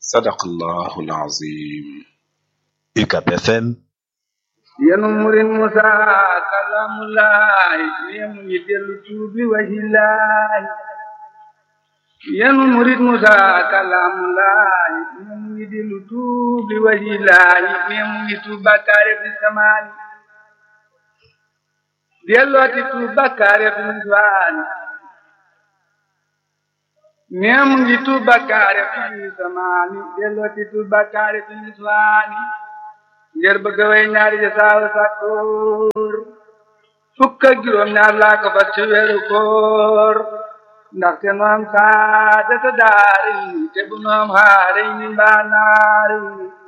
sadaqallahu alazim UCAB FM yenu murin musa kalamulaay yemu yi dellu tuubi wahilaay yenu murit musa kalamulaay yemu yi dellu tuubi wahilaay yemu yi tuub bakkaare fi samaani dellooti tuub bakkaare fi niswaani yemu yi tuub bakkaare fi samaani dellooti tuub bakkaare fi niswaani ngir bëgg way ñaari ja saawa sàkkoor fukk ak juróom ñaar laa ko fas ci weeru koor ndaxte nu am saadata daari te bu nu am xaare ni mbaa naari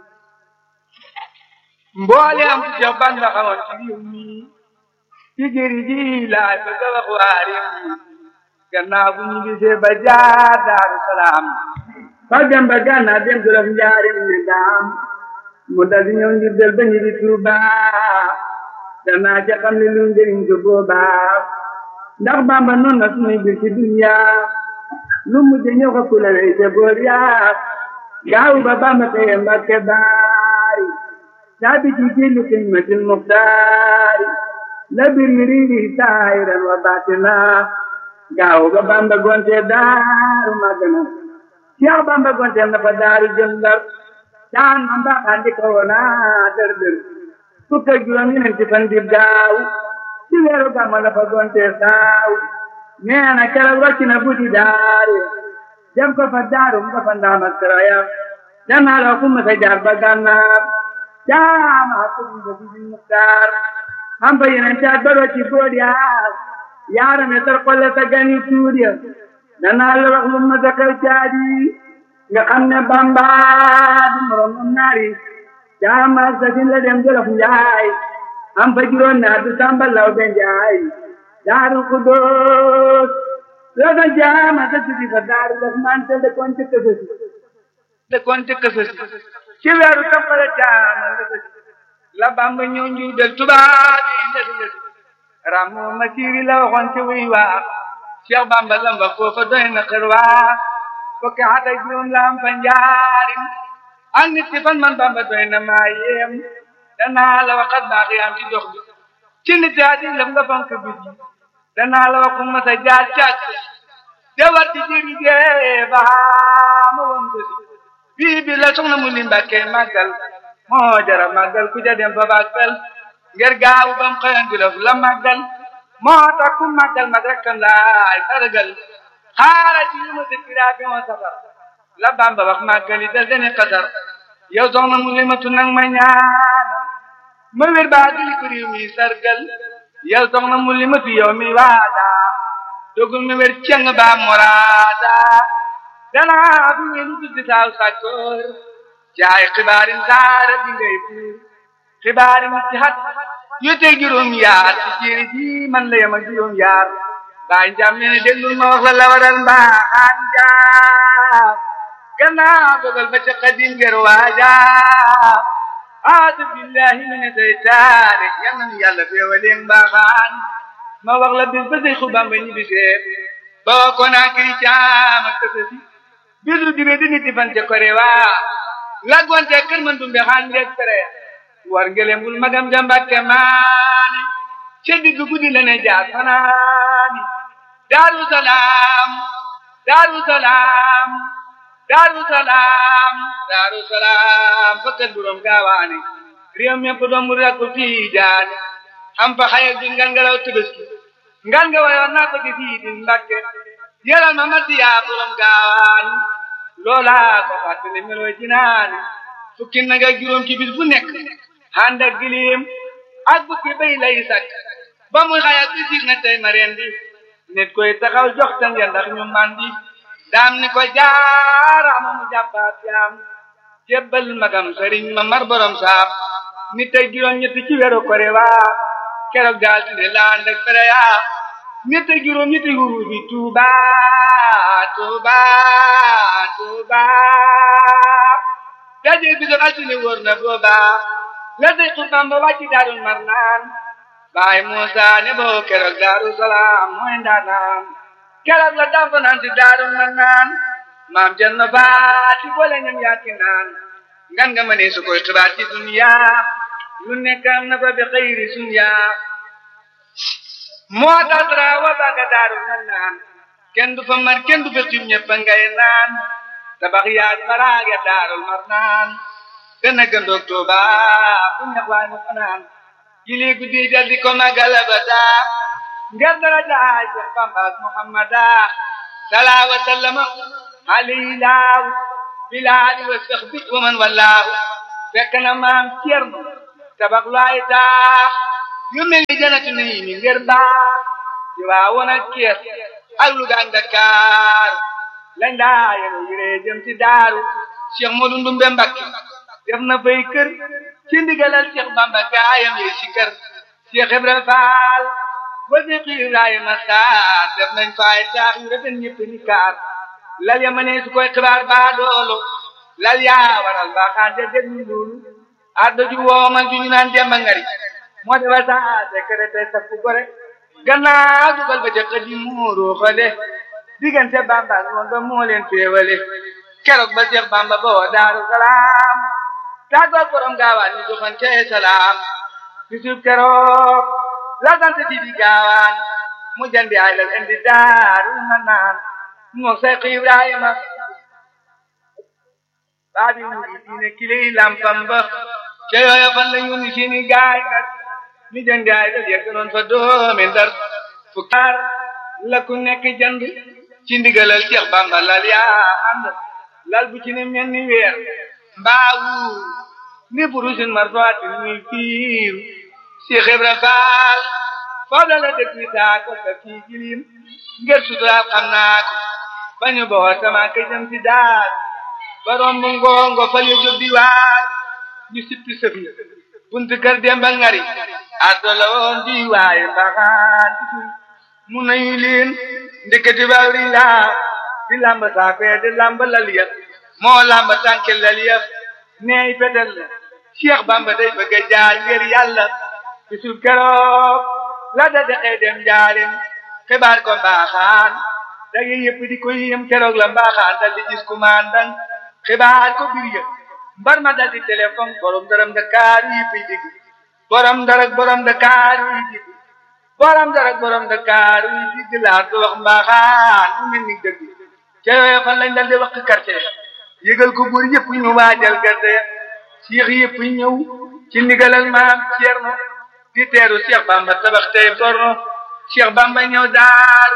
mboole am ci jox ban la xamoon ci réew mi ci jëri ji laay bëgg a wax waa réew mi gannaaw bu ñu gisee ba jaar daaru salaam fa dem ba gànnaaw dem jolof njaarim ne daam mu dal di ñëw ngir del ba ñu di Tuuba danaa ca xam ne lu njëriñ ko boobaa ndax Bàmba noonu na suñuy bir ci dunya lu mujj ñëw ko kula wey te boor yaa gaaw ba Bàmba teye Mbàkke baari saabi ci jillu xidmatil muxtaari la bir yi riiri saahiran wa baatina gaaw ba Bàmba gonte daaru magana Cheikh Bàmba gonte na fa daaru jëm Ndar daan man ba andi ko wona dër dër fukk ak juróom ñeenti fan di gaaw ci weeru gàmmu la fa gonte saaw nee na keroog wàcc na buddi daare dem ko fa daarum ko fa ndaam ak sarayam danaa la kumma sa jaar ba gànnaar jaama ko ba di muktaar am fa yeneen caat ba ci bood yaa yaarame tar xolle sa gani tuuriya danaa la wax lu ma sa xew caadi nga xam ne Bamba du morom mu naari jaama sa sin la dem jolof njaay am fa juróom naa du samba law be njaay daaru kudoos la sa jaama sa sidi fa daaru daf man te de kon te kësësi de kon te kësësi ci weeru toppale jaama la sa la Bamba ñëw njuy del tubaab yi lesi lesi ramu ma siiri la waxoon ci wuy waa Cheikh Bamba lamba foofa doy na xër waa fukki at ak juróom la am fa njaarim ak nit ki fan man Bamba doy na maa yéem danaa la waxat baax yaam ci dox bi ci nit yaa di lëf nga fonk bi danaa la waxu ma sa jaar càkk de war ci jëri jee baa ma woon ko si bii bi la soxna mu li mbàkke màggal moo jara màggal ku ja dem fa bàggal ngir gaawu bam xëyan di lëf la màggal moo tax ku màggal mag rekkam laay sargal xaara ci yu ma dëkkiraa bi moo safar la Bamba wax màggali dal dene xasar yow soxna mu limatu nag ma ñaan ma wér baa dili ko réew mi sargal yow soxna mu limatu yow mi waada dogul ma wér ceng baa moraada danaa fi ngeen tuddi saaw sàkkoor caay xibaarin saara bi ngay buur xibaarin ci xat yu tey juróom yaar ci jéeri ji man la yem ak juróom yaar baa njaam nee na déglul ma wax la la waral mbaaxaan njaam gannaaw dogal ba ca xadim ger waaja aadu billahi mi ne seytaane yal na yàlla feewaleen mbaaxaan ma wax la bis ba say xubam ba ñibbi seet boo ko naa kiri caam ak tësësi bisu dibe di niti fan ca kore waa laggonte kër man dumbe xaan ngeeg tere war ngelem bul magam jambakke maane ca digg guddi la ne jaar fanaani daaru salaam daaru salaam daaru salaam daaru salaam fakkat buróom gaawaane réew mépp doom mu rakku tiijaane am fa xayal bi ngan nga law tëbëski ngan nga wayoon naa ko ci fii di mbàkke yëral ma matti yaa buróom gaawaane loolaa ko fàttali melooy jinaane fukki nag ak juróom ci bis bu nekk ànd ak gilim ak bukki bay lay sakk ba muy xayal bi sig na tey ma rendi nit koy taxaw jox ta ngeen ndax ñu mandi daam ni ko jaaraama mu jàppaat jaam jébbal magam sëriñ ma mar borom saam nit ak juróom ñetti ci weeru kore waa keroog daal di la ànd ak fere yaa nit ak juróom ñetti huru bi tuuba tuuba tuuba daje bi doon altine wóor na booba la day xubam ba wàcci daarul mar naan baay Muusa ne boo keroog daaru salaam mooy ndaanaan keroog la dafa naan si daaru mar naan maam jën na faati boole ñam yaaki naan ngan nga mënee su koy xibaar ci dunya lu nekk am na fa bi xëyri sunya moo tax dara wa baga daaru na naan kenn du fa mar kenn du fa xiim ñëpp ngay naan tabax yaag baraage daarul mar naan gën a gëndoog Tuuba fu ñax waay mu fanaan jili guddi jal di ko magal abada ngir dara jaay Seex Bamba ak Muhammada salaa wa sallama alayhi laaw bilaali wa saxbi wa man wallaahu fekk na maam Cerno tabax lu ay taax yu mel ni janatu nii mi ngir baax ci waa woon ak Cees ak Luga ak Dakar lañ daa yéen yiree jëm ci daaru Cheikh Modou Ndumbe Mbakke def na fay kër ci ndigalal Cheikh Bamba gaayam yi ci kër Cheikh Ibrahima Fall ba Cheikh Ibrahima Sarr def nañ fay taax yu rafet ñëpp ni kaar lal ya ma ne su koy xibaar baa doolu lal yaa waral baaxaan de déglu loolu addo ju woomal ju ñu naan demba ngari moo defa saa secrétaire sa fu gore gannaaw dugal ba ca xëdi muuru xale diggante Bamba ak moom ba moo leen féewale keroog ba Cheikh Bamba ba woo Daaru Salaam tàggoog borom gaawaan ñu joxante salaam bisub keroog la sant ci di gaawaan mu jandi ay lal indi daaru ma naan moo Seex Ibrahima baabi mu diine kiley lampam ba ca yooya fan la ñu ni seeni gaay nag mi jandi ay lal yegg noon fa doomi Ndar fukkaar la ku nekk jand ci ndigalal Cheikh Bamba lal yaa ànd lal bu ci ne mel ni weer mbaawu ni burusin marfaati muy fiir Cheikh Ibra Faal foofu la la dëkk saa ko sa fii gilim ngir suturaal xam naa ko bañu boo sama ka jëm ci daal borom bu ngongo fal ya jóg di waar ñu sippi sëfi buntu kër Demba Ngari addo la woon di waaye mbaxaan mu nañu leen ndeketi bawri laa di lamba saafee di lamba laliya moo lamba tànke laliya neey petel la Cheikh Bamba day bëgg a jaar ngir yàlla bisul keroog la da dexee dem njaarim xibaar ko mbaaxaan dage yëpp di ko yëm keroog la mbaaxaan dal di gis kumandan xibaar ko bir yëpp mbar ma dal di téléphone borom daram Dakar yëpp yi digg borom darak borom Dakar yi digg borom darak borom Dakar yi digg laa ko wax mbaaxaan mu mel ni dëgg ca yooyu fan lañ dal di wax quartier yëgal ko buur yëpp ñu waajal gerte Cheikh yëpp ñëw ci ndigalal maam Cerno di teeru Cheikh Bamba tabax tey borno Cheikh Bamba ñëw daar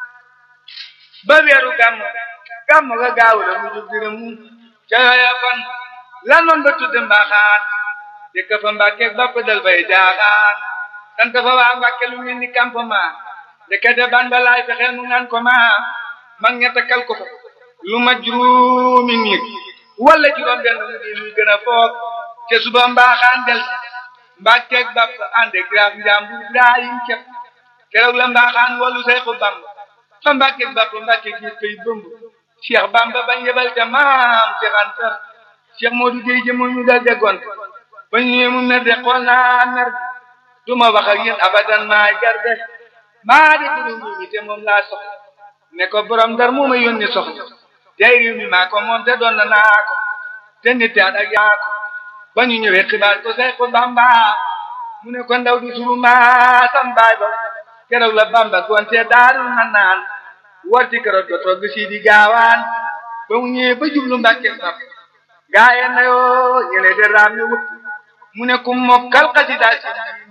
ba weeru gàmm gàmm ga gaaw la mu jub dina mu ca yooya kon lan noon ba tudd mbaaxaan dëkk fa Mbàkke bopp dal bay jaaxaan sant fa waa Mbàkke lu mel ni campement ndekete ban ba laay fexeel mu naan ko ma mag ña takkal ko fa lu ma juróomi nit wala juróom benn mu di luy gën a foog te suba mbaaxaan del mbàkkeeg bàpp ànd ak graaf njàmbur Ibrahim képp keroog la mbaaxaan wolu Seexu Bamba fa mbàkkeeg bàpp mbàkkeeg gis koy bëmb Cheikh Bamba bañ yebal ca maam Cheikh Anta Cheikh Modou Gueye jëmoo ñu dal déggoon ba ñëwee mu mer de xool naa mer du ma wax ak yéen abadan maa garde maa di duru ñi te moom laa soxla ne ko borom dar moo ma yónni soxla tey réew mi maa ko moom te doon na naa ko te nit ak yaa ko ba ñu ñëwee xibaar ko Seexu Bamba mu ne ko ndaw di suru maasam baay ba keroog la Bamba gonte daarul na naan warti keroog do togg si di gaawaan ba mu ñëwee ba jublu Mbàkke sab gaaye na yoo ñene de raam ñu wut mu ne ku mokkal xasida si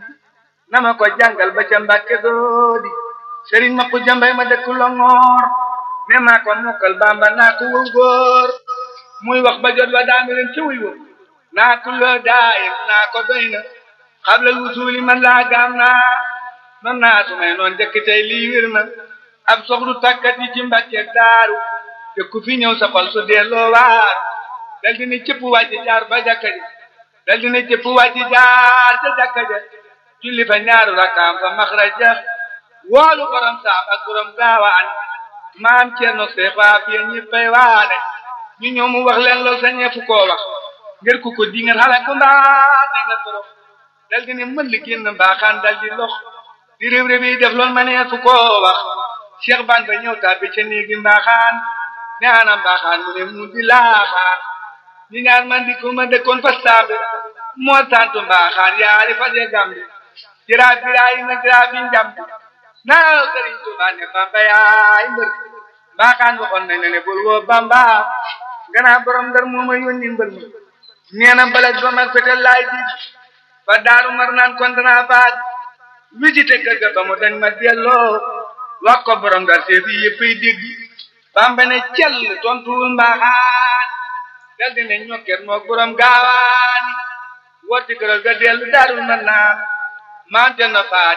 na ma ko jàngal ba ca Mbàkke doodi sëriñ ma ko jambay ma dëkk Longoor ne maa ko mokkal Bamba naa ko wëw góor muy wax ba jot wa daami leen ci wuy wëw naa kulloo daayim naa ko doy na xablal wusuuli man laa gaam naa man naa su may noon jëkk tey lii wir na ab soxlu tàkkat yi ci mbàkkeeg daaru te ku fi ñëw sa xol su delloo waar dal dina cëpp wàcci jaar ba jàkka ja dal dina cëpp wàcci jaar ca jàkka ja julli fa ñaaru rakkaam fa maxraja woolu borom saam ak borom gaawaan maam Cerno Seex waa fiye ñëppay waane ñu ñëw mu wax leen lool sa ñeefu koo wax ngir ku ko di ngeen xale ko mbaa ne nga torox dal di ne mën li génn mbaaxaan dal di lox di réew réew yi def loolu ma ne fu koo wax Cheikh Ban ba ñëw tàbbi ca néegi mbaaxaan ñaana mbaaxaan mu ne mu di laaxaan ñi ñaan man di ko ma dëkkoon fa saabe moo santu mbaaxaan yaari fa je gambi jiraa biraay na jiraa bi njambi naaw sëriñ Tuubaa ne Bamba yaay mbër mbaaxaan waxoon nañ ne bul woo Bamba gannaaw borom ndar moo ma yónni mbër ma nee na balaj ba mag fetel laay di ba daaru mar naan kon danaa baag visité kër ga ba mu dañ ma delloo wax ko borom ndar seef yi yëppay dégg Bamba ne cell tontuwul mbaaxaan dal di ne ñokket moo borom gaawaani wotti këral ga dellu daarul mar naan maante na faa